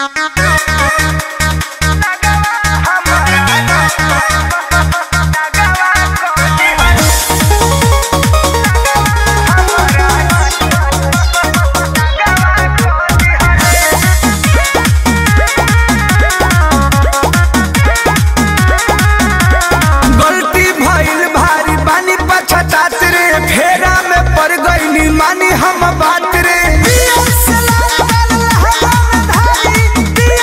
गलती भइल भारी बानी पछतात रे फेरा में पड़ गईनी मानी हम बात रे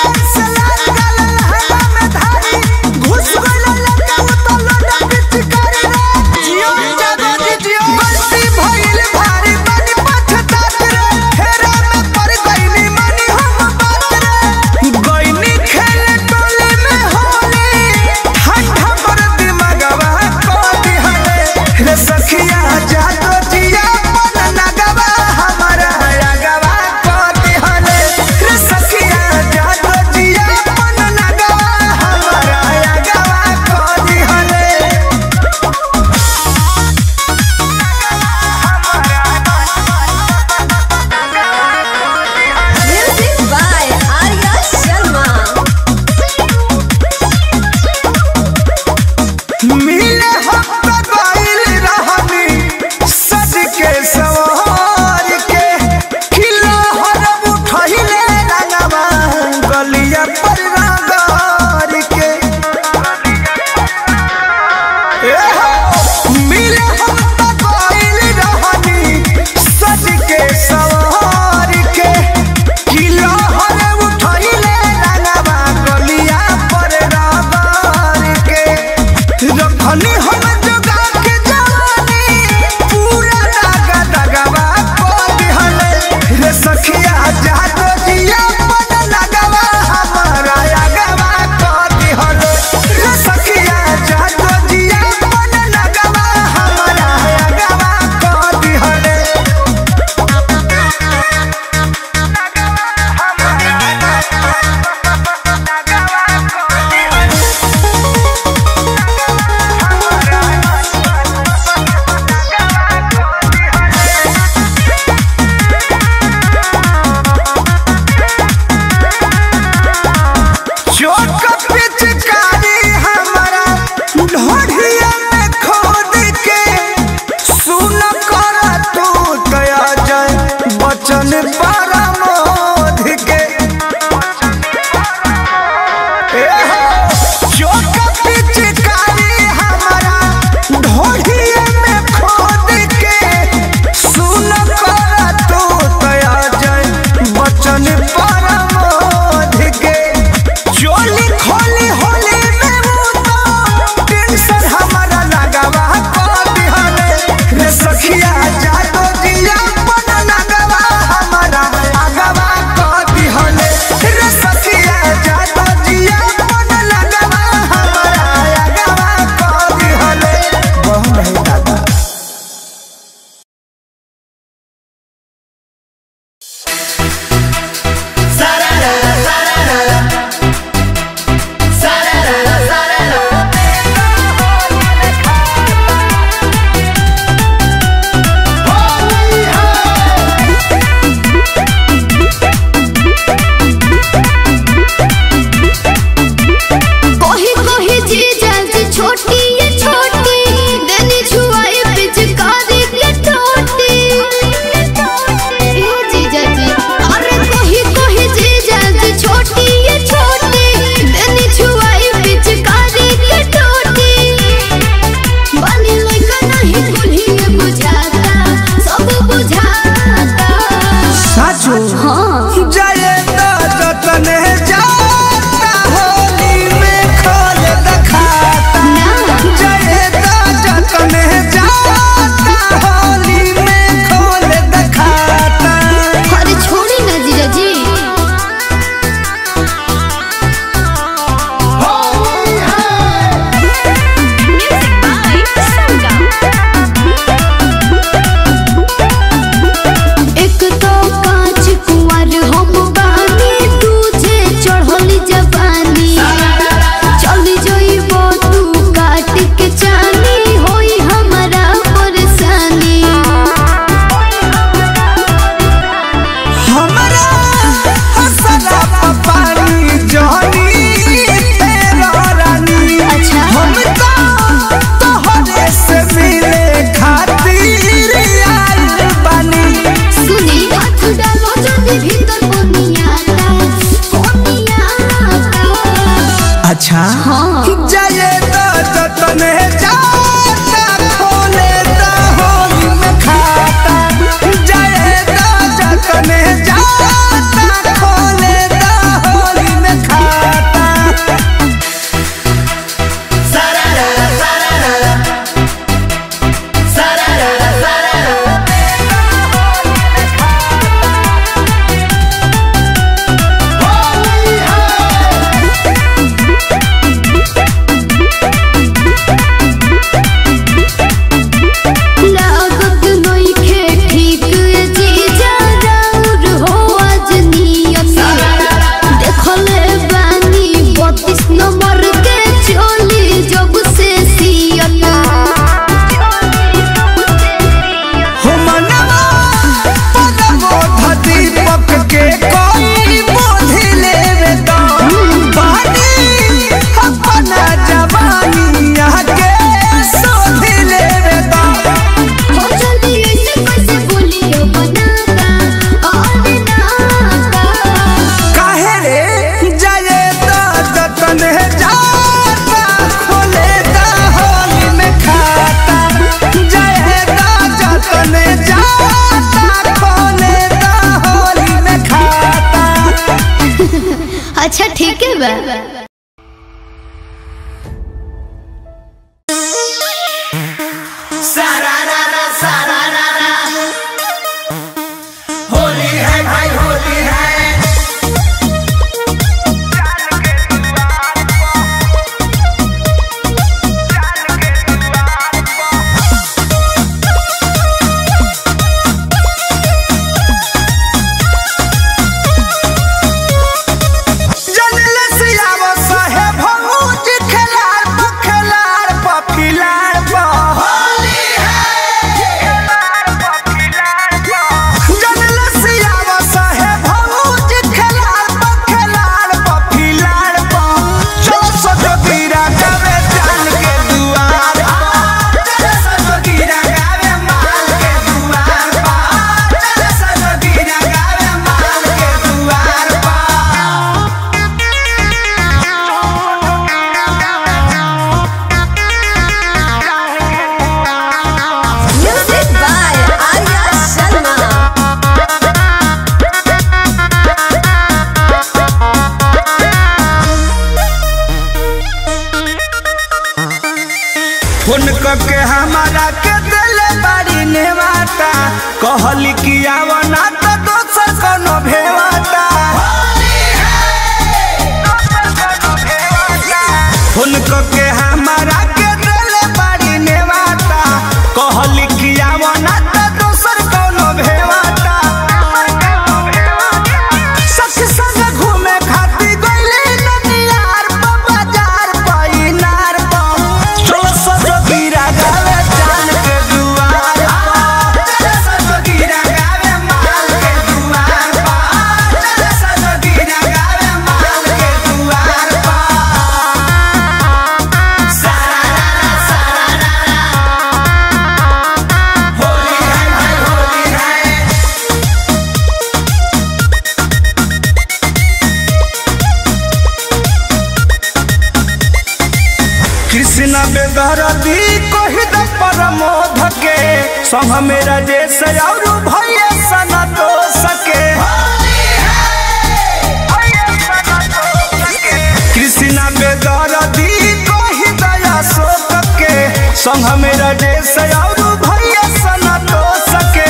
अच्छा हाँ। जाए तो जतने जाता खोले तो होली में खाता जाए तो जतने जाता खोले तो होली में खाता लागत नइखे ठीक जीजा राउर हो आज नियत देखले बानी बत्तीस नंबर के चोली जब से सियत हो मनवा पदमो दीपक के कोई बोधी लेवे तो बानी अपना जवानी आके सोधी लेवे तो हो जल्दी ऐसे कैसे बोलियो बनाता और नाता काहे रे जाए तो जतन जाता खोले तो होली में खाता जाए तो जतन जाता खोले तो होली में खाता अच्छा ठीक है बा होली है भाई होली है जनल सियावा साहेब भौज खेलार पखेलार पफिलार बा होली है जनल सियावा साहेब भौज खेलार पखेलार पफिलार बा चलो सजो गिरा गावे जान के दुआर चलो सजो गिरा गावे माल के दुआर बा चलो सजो गिरा गावे माल के दुआर बा Music by Arya Sharma. Phone करके हमारा के दिले बाड़ी नेवाता कहली कि आवना तो दोसर कोनो भेवाता फोन करके हमारा के दिले बाड़ी नेवाता कहली कि आवना तो दोसर कोनो भेवाता सखी संग घूमे खाती गइले ननियार प बाजार प इनार प चलो सजो गिरा गावे जान के दुआर प चलो सजो गिरा गावे माल के दुआर प चलो सजो गिरा गावे माल के दुआर प सारा रा सारा रा होली है भाई होली है कृष्ण बेदरदी कही द परमोध के संग मेरा जैसे और भैया सना तो सके कृष्ण बेदरदी कही दया शोक के संग मेरा जैसे और भैया सना तो सके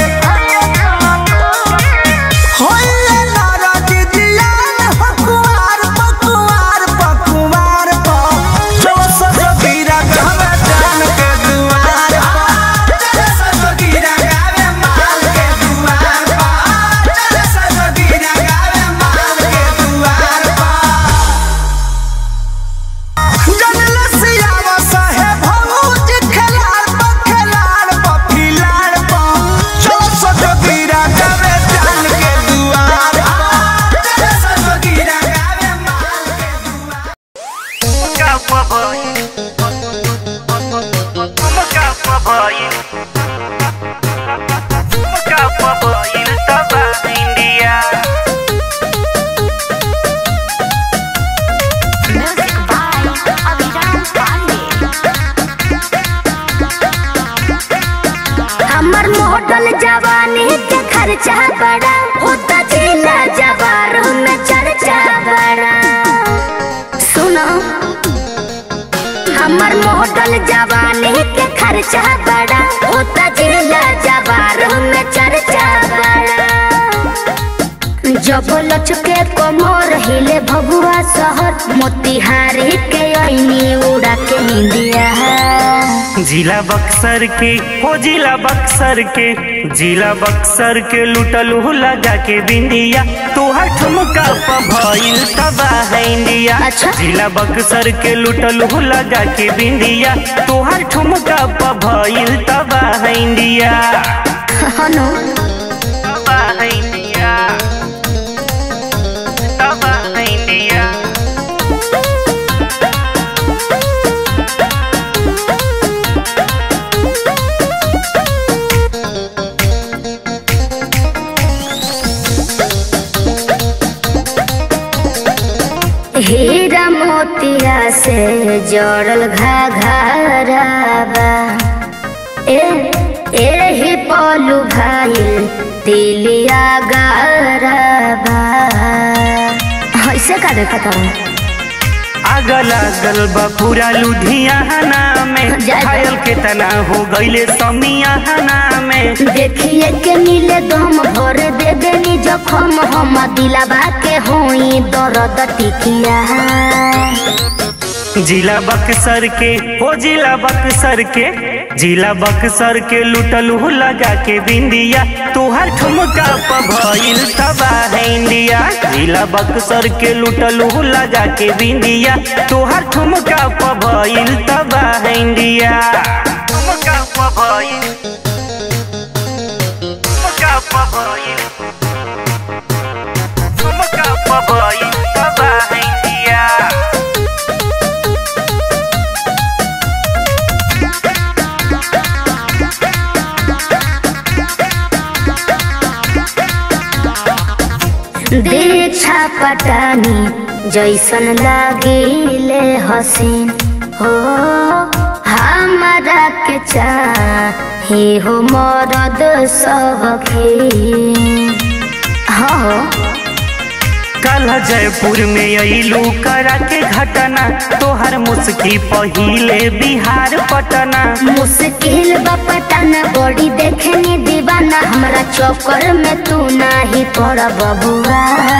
होइए नाराज दियान हकुआर पकुआर पकुआर प चलो सजो गिरा गावे जान के दुआर प चलो सजो गिरा गावे माल के दुआर प चलो सजो गिरा गावे माल के दुआर प जनल सियावा साहेब भौज खेलार पखेलार खर्चा बड़ा होता जिला जवार में चर्चा बड़ा सुनो हमर मॉडल जवानी के खर्चा बड़ा होता जिला जवार में चर्चा बड़ा जब लचके कमर हिले भगुआ शहर मोतिहारी के ऐनी उड़ा के निंदिया जिला बक्सर के हो जिला बक्सर के जिला बक्सर के लुटल हो लगा के बिंदिया तोहर ठुमका प भइल तबाह इंडिया अच्छा। जिला बक्सर के लुटल हो लगा के बिंदिया तोहर ठुमका प भइल तबाह इंडिया हनो तबाह इंडिया तबाह इंडिया हीरा मोतिया से जड़ल घाघराबा ए एही पलू भाई तिलिया गारबा ऐसे का देखा था आग लागल बा पूरा लुधियाना में जय जय। घायल के तना हो गईले समियाना में देखिए के नीले दम भर दे देनी जखम हम दिलाबा के होई दर्द टिकिया जिला बक्सर के हो जिला बक्सर के जिला बक्सर के लुटल हो लगा के बिंदिया तोहर ठुमका प भइल तबाह इंडिया जिला बक्सर के लुटल हो लगा के बिंदिया तोहर ठुमका प भइल तबाह इंडिया ठुमका प भइल ठुमका प भइल ठुमका प भइल तबाह इंडिया दीक्षा पटानी जैसन लागिले हसीन हो हमारा के चाहे हो मरद सबके हो कल जयपुर में अइलू करा के घटना तोहर मुस्की पहिले बिहार पटना मुश्किल बपटाना बड़ी देखनी दीवाना हमरा चक्कर में तू नाही पड़ बबुआ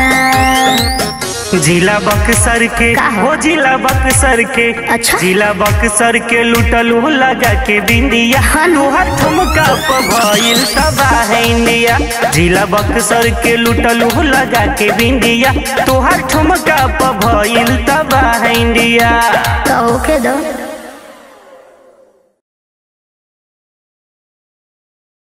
जिला बक्सर के का हो? हो जिला बक्सर के अच्छा। जिला बक्सर के लुटल हो लगा के बिंदिया हाँ नु। तोहर ठुमका प भइल तबाह इंडिया जिला बक्सर के लुटल हो लगा के बिंदिया तोहर ठुमका प भइल तबाह इंडिया तो के दो